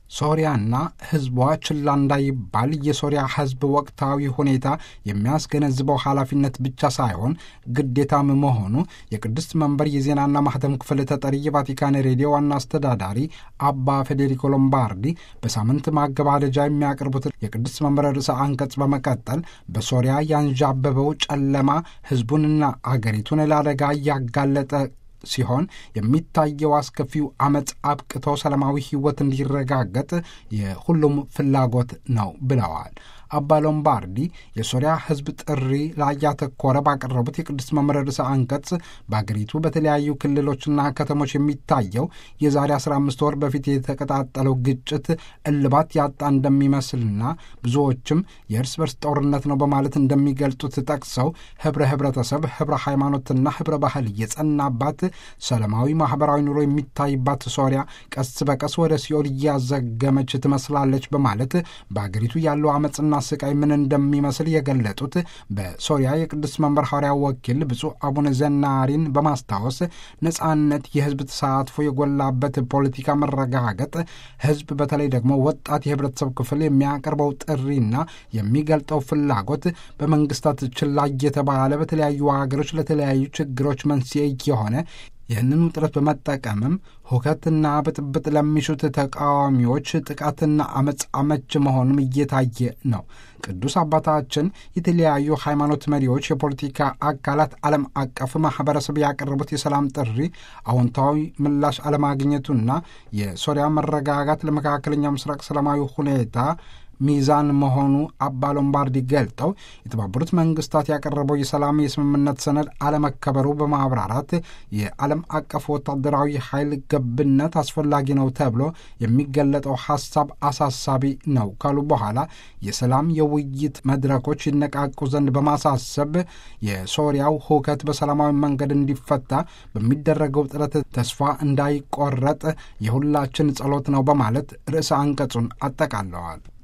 ሶሪያና ሕዝቧ ችላ እንዳይባል የሶሪያ ሕዝብ ወቅታዊ ሁኔታ የሚያስገነዝበው ኃላፊነት ብቻ ሳይሆን ግዴታም መሆኑ የቅድስት መንበር የዜናና ማህተም ክፍል ተጠሪ የቫቲካን ሬዲዮ ዋና አስተዳዳሪ አባ ፌዴሪኮ ሎምባርዲ በሳምንት ማገባደጃ የሚያቀርቡት የቅድስት መንበር ርዕሰ አንቀጽ በመቀጠል በሶሪያ ያንዣበበው ጨለማ ሕዝቡንና አገሪቱን ለአደጋ እያጋለጠ ሲሆን የሚታየው አስከፊው አመፅ አብቅቶ ሰላማዊ ሕይወት እንዲረጋገጥ የሁሉም ፍላጎት ነው ብለዋል። አባ ሎምባርዲ የሶሪያ ሕዝብ ጥሪ ላይ ያተኮረ ባቀረቡት የቅድስት መምህር ርዕሰ አንቀጽ በአገሪቱ በተለያዩ ክልሎችና ከተሞች የሚታየው የዛሬ 15 ወር በፊት የተቀጣጠለው ግጭት እልባት ያጣ እንደሚመስልና ብዙዎችም የእርስ በርስ ጦርነት ነው በማለት እንደሚገልጡት ጠቅሰው ህብረ ህብረተሰብ፣ ህብረ ሃይማኖትና ህብረ ባህል የጸናባት ሰላማዊ ማህበራዊ ኑሮ የሚታይባት ሶሪያ ቀስ በቀስ ወደ ሲኦል እያዘገመች ትመስላለች በማለት በአገሪቱ ያለው አመፅና ስቃይ ምን እንደሚመስል የገለጡት በሶሪያ የቅዱስ መንበር ሐዋርያ ወኪል ብፁዕ አቡነ ዘናሪን በማስታወስ ነጻነት፣ የህዝብ ተሳትፎ የጎላበት ፖለቲካ መረጋገጥ፣ ህዝብ በተለይ ደግሞ ወጣት የህብረተሰብ ክፍል የሚያቀርበው ጥሪና የሚገልጠው ፍላጎት በመንግስታት ችላ እየተባለ በተለያዩ ሀገሮች ለተለያዩ ችግሮች መንስኤ የሆነ ይህንን ውጥረት በመጠቀምም ሁከትና ብጥብጥ ለሚሹት ተቃዋሚዎች ጥቃትና አመፅ አመች መሆኑም እየታየ ነው። ቅዱስ አባታችን የተለያዩ ሃይማኖት መሪዎች፣ የፖለቲካ አካላት፣ ዓለም አቀፍ ማህበረሰብ ያቀረቡት የሰላም ጥሪ አዎንታዊ ምላሽ አለማግኘቱና የሶሪያ መረጋጋት ለመካከለኛው ምስራቅ ሰላማዊ ሁኔታ ሚዛን መሆኑ አባ ሎምባርዲ ገልጠው የተባበሩት መንግስታት ያቀረበው የሰላም የስምምነት ሰነድ አለመከበሩ በማብራራት የዓለም አቀፍ ወታደራዊ ኃይል ገብነት አስፈላጊ ነው ተብሎ የሚገለጠው ሀሳብ አሳሳቢ ነው ካሉ በኋላ የሰላም የውይይት መድረኮች ይነቃቁ ዘንድ በማሳሰብ የሶሪያው ሁከት በሰላማዊ መንገድ እንዲፈታ በሚደረገው ጥረት ተስፋ እንዳይቆረጥ የሁላችን ጸሎት ነው በማለት ርዕሰ አንቀጹን አጠቃለዋል።